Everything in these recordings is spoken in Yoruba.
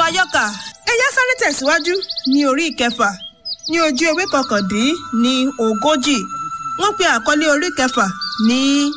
ayọ́kà ẹ̀yà sáré tẹ̀síwájú ní orí ìkẹfà ní ojú ewé kọkàndín ní ogójì wọ́n pe àkọlé orí kẹfà ní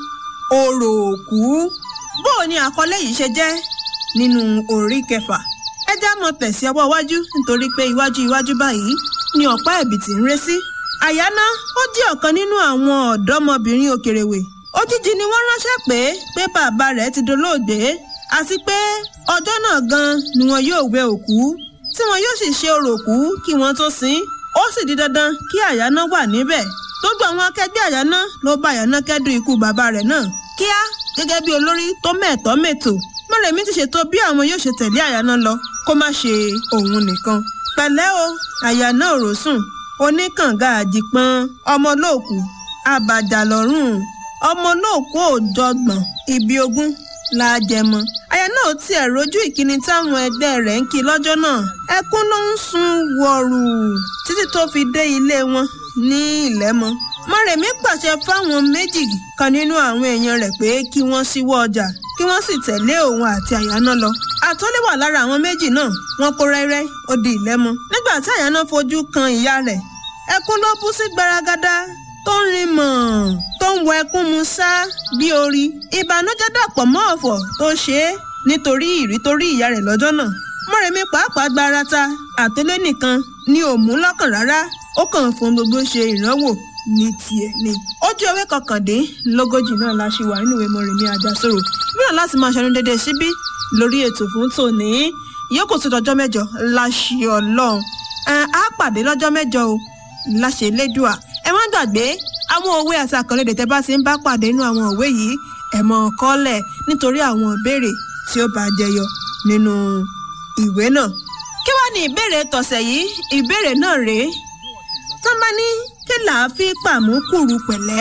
orò òkú bó o ní àkọlé yìí ṣe jẹ́ nínú orí kẹfà ẹ já mọ́ tẹ̀sí ọwọ́ iwájú nítorí pé iwájú iwájú báyìí ni ọ̀pá ẹ̀bìtì ń ré sí àyáná ó jẹ́ ọ̀kan nínú àwọn ọ̀dọ́mọbìnrin òkèrèwé òjijì ni wọ́n ránṣẹ́ pé pé bàbá rẹ̀ ti dolóògbé àti pé ọjọ́ náà gan ni wọn yóò wẹ òkú tí wọn yóò sì ṣe orò òkú kí wọ́n tó sin ó sì di dandan kí àyáná wà níbẹ̀ gbogbo àwọn akẹgbẹ́ àyáná ló bá àyáná kẹ́dùn ikú bàbá rẹ̀ náà kíá gẹ́gẹ́ bí olórí tó mẹ́ẹ̀tọ́ mẹ́tò mọ́rẹ̀mí ti ṣètò bí àwọn yóò ṣe tẹ̀lé àyáná lọ kó má ṣe òun nìkan pẹ̀lẹ́ o àyáná òròsùn oníkànga àjìpọ́n ọmọlóòkú àbàjà lọ́rùn ọmọlóòkú òjọgbọ̀n ibi ogún la jẹmọ aya náà tiẹ̀ rojú ìkíni táwọn ẹgbẹ́ rẹ̀ ń kí lọ́jọ́ náà ẹkún ló ń sun wọ̀rù títí tó fi dé ilé wọn ní ìlẹ́mọ mọ̀rẹ̀mí pàṣẹ fáwọn méjì kan nínú àwọn èèyàn rẹ̀ pé kí wọ́n ṣíwọ́ ọjà kí wọ́n sì tẹ̀lé òun àti àyáná lọ àtọ́lé wà lára àwọn méjì náà wọ́n kó rẹ́rẹ́ ó di ìlẹ́mọ nígbà tí àyáná fojú kan ìyá rẹ̀ ẹkún ló bú sí gbaragada tó ń rin mọ̀ tó ń wọ ẹkún mu sá bí orí ìbànújẹ́ dàpọ̀ mọ́ ọ̀fọ̀ tó ṣe é nítorí ìrí tó rí ìyá rẹ̀ lọ́jọ́ náà mọ́rẹ̀mí pàápàá gba ara ta àtẹ́lẹ́ nìkan ni ò mú lọ́kàn rárá ó kàn fún gbogbo ṣe ìrànwọ́ ní tiẹ̀ ni. ojú ewé kọkàndínlógójì náà la ṣe wà nínú ìwé mọ̀rẹ̀mí àjàsọ̀rọ̀ mìíràn láti máa ṣẹnu dédé síbí lórí ètò fún tòní ìyókù tó dọjọ́ mẹ́jọ láṣẹ ọlọ́run á pàdé lọ́jọ́ mẹ́jọ o láṣẹ lẹ́dùà ẹ má gbàgbé àwọn òwe àti àkànlédè tẹ́ bá ti ń bá pàdé nínú àwọn òwe yìí ẹ mọ̀ kọ́lẹ̀ nítorí àwọn ìbéèrè tí ó bá jẹyọ nínú ìwé náà. kí wàá ní ìbéèrè tọ̀sẹ̀ yìí ìbéèrè náà rèé tó bá ní kí làá fi pàmùkùrù pẹ̀lẹ́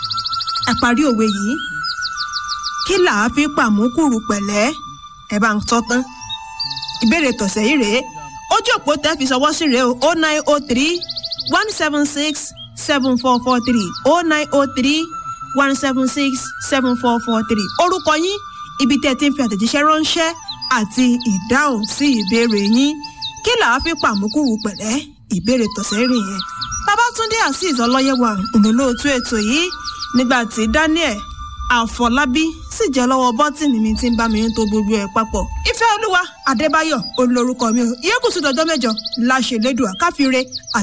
ẹ parí òwe yìí kí làá fi pàmùkùrù pẹ̀lẹ́ ẹ bá ń tọ́ tán ìbéèrè tọ̀sẹ̀ yìí rèé ojú òpó tẹ́ fi ṣọwọ́ sí rèé o oh nine oh three one seven six seven four four three oh nine oh three one seven six seven four four three orúkọ yín ibi tẹ́ ẹ ti ń fi àtẹ̀jíṣẹ́ ránṣẹ́ àti ìdáhùn sí ìbéèrè yín kí làá fi pàmùkùrù pẹ̀lẹ́ ìbéèrè tọ̀sẹ̀ rìn yẹn. Babátúndé Azeez ọlọ́yẹ̀wà ònàlóòtú ètò yìí nígbà tí Daniel Àfọlábí sì jẹ́ lọ́wọ́ bọ́tìnì mi tí ń bá mi ń to gbogbo ẹ̀ papọ̀. Ìfẹ́ Olúwa Adébáyọ̀ olórúkọ mi ò ìyẹ́kùsù dọjọ́ mẹ́jọ láṣẹ lẹ́dùá káfíńre